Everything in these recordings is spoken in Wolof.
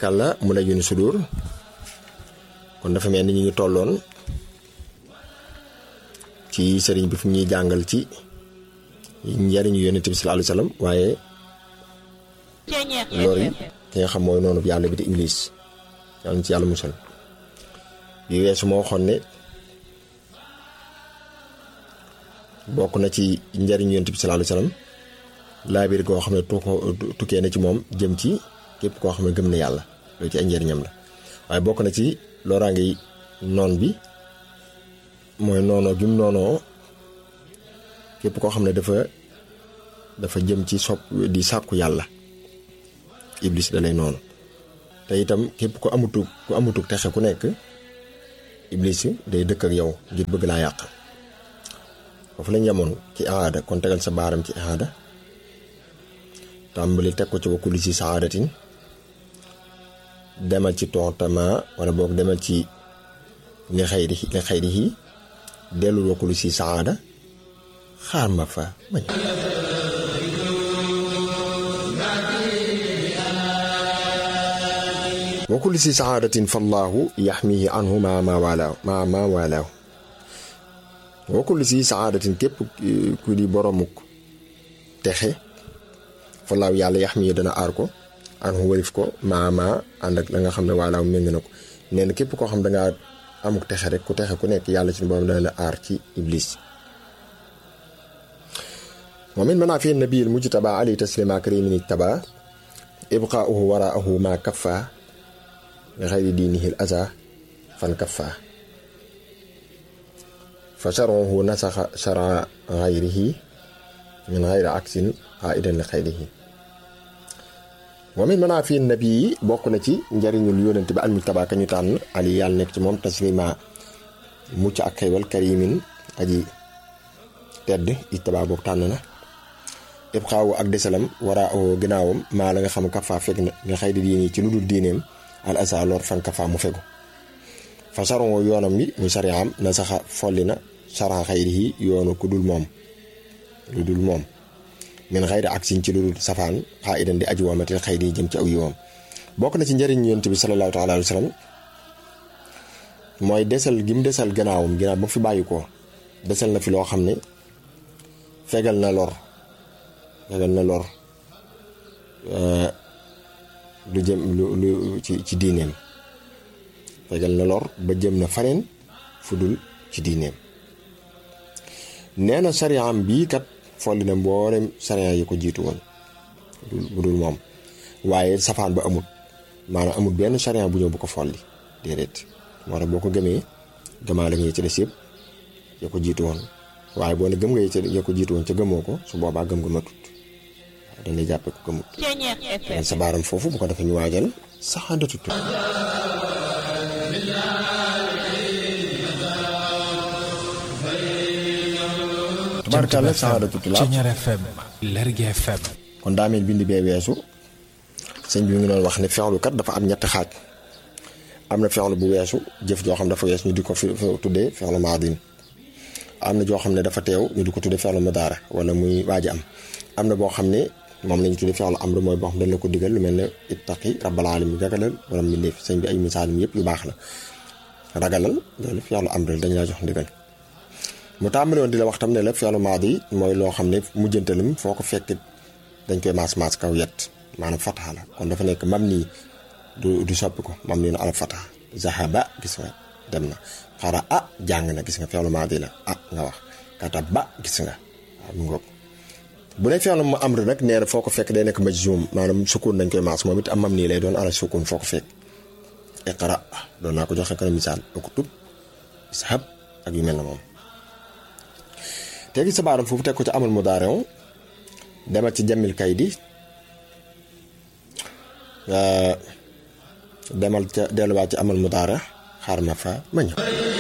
tabarkàlla mu la yuni sudur kon dafa mel ni ñu ngi tolloon ci sëriñ bi fu ñuy jàngal ci njariñu yonent bi sallallahu alayhi wasallam waaye loolu yi ki nga xam mooy noonu yàlla bi di iblis yàlla na ci yàlla musal bi weesu moo waxoon ne bokk na ci njariñu yonent bi sallallahu alayhi wasallam laabir goo xam ne tukkee na ci moom jëm ci képp koo xam ne gëm na yàlla loolu ci ay njariñam la waaye bokk na ci loraange noon bi mooy noonoo gi mu noonoo képp koo xam ne dafa dafa jëm ci sopp di sàkku yàlla iblis da lay noonu te itam képp ku amutu ku amutu texe ku nekk iblis day dëkk ak yow ngir bëgg laa yàq foofu lañ yemoon ci aada kon tegal sa baaram ci aada tàmbali teg ko ci wakkuli si saadatin demal ci tontama wala boog demal ci li xayri li xayri yi dellul wakkulu si saada xaar ma fa bañ wakkulu si saadatin fallaahu yaxmihi anhu ma ma walaaw ma ma walaaw wakkulu si saadatin képp ku di boromuk texe fallaahu yàlla yaxmihi dana aar ko anhu walif ko ma ma ànd ak la nga xam ne walaaw méng na ko nee na képp koo xam dangaa amuk texe rek ku texe ku nekk yàlla ci borom dana la aar ci iblis wa min manaafi nabiyil mujtaba ali taslima karimin ittaba ibqaauhu waraahu ma kaffa li xayri diinihi l aza fan kaffa fa charuhu nasaxa chara xayrihi min xayri aksin xaidan li xayrihi wa min manaafi nabii bokk na ci njariñul yónent bi al mujtaba ka ñu tànn ali yàlla nekk ci moom taslima mucc ak xeywal karimin aji tedd ittaba boog tànn na yëpp xaawu ak desalam wara o ginnaawam maa la nga xam kafa fekk na nga xëy di diini ci lu dul diineem al asa lor fan kafa mu fegu fa saron yoonam bi muy sariyaam na saxa folli na saran xayri yi yoonu ku dul moom lu dul moom min xayri ak sin ci lu dul safaan xaa idan di aju wamatil xayri yi jëm ci aw yiwam bokk na ci njëriñ yonent bi sallallahu taala alayhi wa sallam mooy desal gi mu desal gannaawam ginnaaw ba fi bàyyi ko desal na fi loo xam ne fegal na lor fegal na lor lu jëm lu lu ci ci diineem fegal na lor ba jëm na faneen fu dul ci diineem nee na sariyaam bii kat folli na mboolem sariya yi ko jiitu woon bu dul moom waaye safaan ba amut maanaam amut benn sariya bu ñëw bu ko folli déedéet moo tax boo ko gëmee gëmaa la nga ci des yëpp ya ko jiitu woon waaye boo ne gëm nga ya ko jiitu woon ca gëmoo ko su boobaa gëm nga matut waaw dañ lay jàppe ko gëmut sa baaram foofu bu ko defee ñu waajal saxaandatu tu tubaarkàlla saxaandatu tu laa Ceñeer FM Lergui FM kon daa mel bind bee weesu sëñ bi mu ngi doon wax ne fexlu kat dafa am ñetti xaaj am na fexlu bu weesu jëf joo xam dafa wees ñu di ko fi tuddee fexlu maadin am na joo xam ne dafa teew ñu di ko tuddee fexlu madaara wala muy waaj am am na boo xam ne moom lañu tuddee fexlu amru mooy boo xam dañ la ko digal lu mel ne ittaqi rabbal alamin ragalal borom mi ndéef sëñ bi ay misaalim yëpp yu baax la ragalal loolu fexlu amru dañu laa jox ndigal mu tàmbali woon di la wax tam ne la fexlu maadi mooy loo xam ne mujjantalam foo ko fekk dañ koy maas maas kaw yet maanaam fataha la kon dafa nekk mam nii du du soppi ko mam nii na ala fataha zahaba gis nga dem na xara ah jàng na gis nga fexlu maadi la ah nga wax kata ba gis nga waaw mu ngoog bu dee fexlu mu amr nag nee na foo ko fekk day nekk majzum maanaam sukun dañ koy maas moom it am mam nii lay doon ala sukun foo ko fekk iqra doon naa ko joxe kana misaal uktub ishab ak yu mel na moom tegi sa baaram foofu teg ko ci amal mudaari'u demal ci jamil kaydi demal ca delluwaat ci amal mudaara xaar ma fa ma ñëw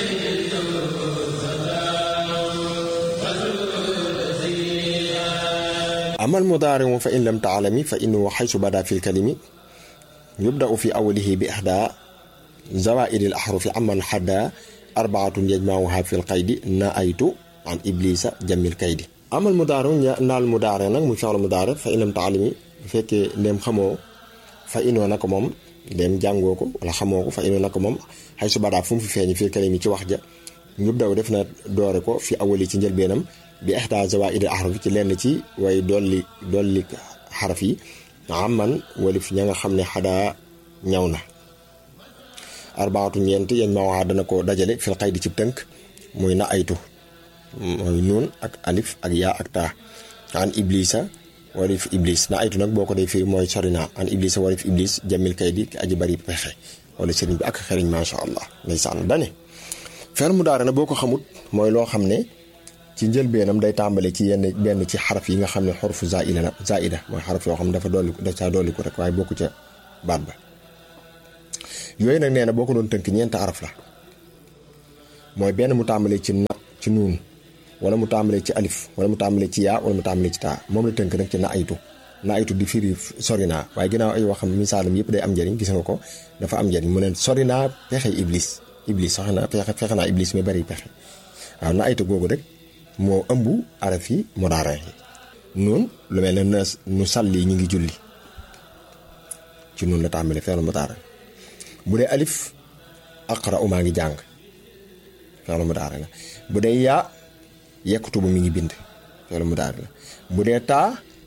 amal mudaari fa in lam taalami fa innahu xaysu bada fi lkalimi yubdau fi awalihi bi ihda zawaidi l ahrufi aman xadda arbaatun yajmauha fi lqaydi na aytu an iblisa jamil kaydi amal mudaare naal mudaare nag muy fexlu mudaare fa in lam taalami bu fekkee ndem xamoo fa inoo na ko moom dem jàngoo ko wala xamoo ko fa inu nag moom xay su badaa fu mu fi feeñ fii kalimi ci wax ja ñub daw def na doore ko fi awali ci njëlbeenam bi ihda zawaid al ahraf ci lenn ci way dolli dolli xaraf yi amman walif ña nga xam ne xadaa ñaw na arbaatu ñeent yañ ma waxaa dana ko dajale fil xaydi ci tënk muy na aytu mooy nuun ak alif ak yaa ak taa an iblisa walif iblis na aytu nag boo ko dee firi mooy sori naa an iblisa walif iblis jamil kay di aji bari pexe wala sëriñ bi ak xeriñ macha allah ndeysaan dane fer mu daara na boo ko xamut mooy loo xam ne ci njëlbeenam day tàmbale ci yenn benn ci xaraf yi nga xam ne xorfu zaida la zaida mooy xaraf yoo xam ne dafa dolli daf caa dolli ko rek waaye bokku ca baat ba yooyu nag nee na boo ko doon tënk ñeenti araf la mooy benn mu tàmbalee ci na ci nuun wala mu tàmbalee ci alif wala mu tàmbalee ci yaa wala mu tàmbalee ci taa moom la tënk nag ci na aytu na aytu di firi sori naa waaye ginnaaw ay waxam misaalam yëpp day am njëriñ gis nga ko dafa am njëriñ mu ne sori naa pexe iblis iblis sax na pexe fexe naa iblis mi bari pexe waaw na aytu googu rek moo ëmb araf yi mudaare yi noonu lu mel ne nu salli ñu ngi julli ci noonu la tàmbalee feelu mudaare bu dee alif aqra u maa ngi jàng feelu mudaare la bu dee yaa yekkutu bu mi ngi bind feelu mudaare la bu dee taa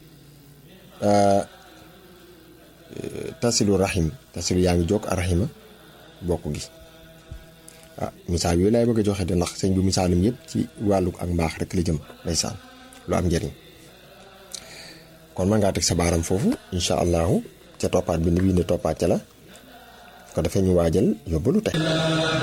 tasilu rahim tasilu yaa ngi jokk arahima bokk gi ah misaal yooyu laay bëgg a joxe de ndax sëñ bi misaalum yëpp ci wàllu ak mbaax rek la jëm ndeysaan lu am njëriñ kon man ngaa teg sa baaram foofu incha allahu ca toppaat bi ni wii ne toppaat ca la ko defee ñu waajal yóbbalu tey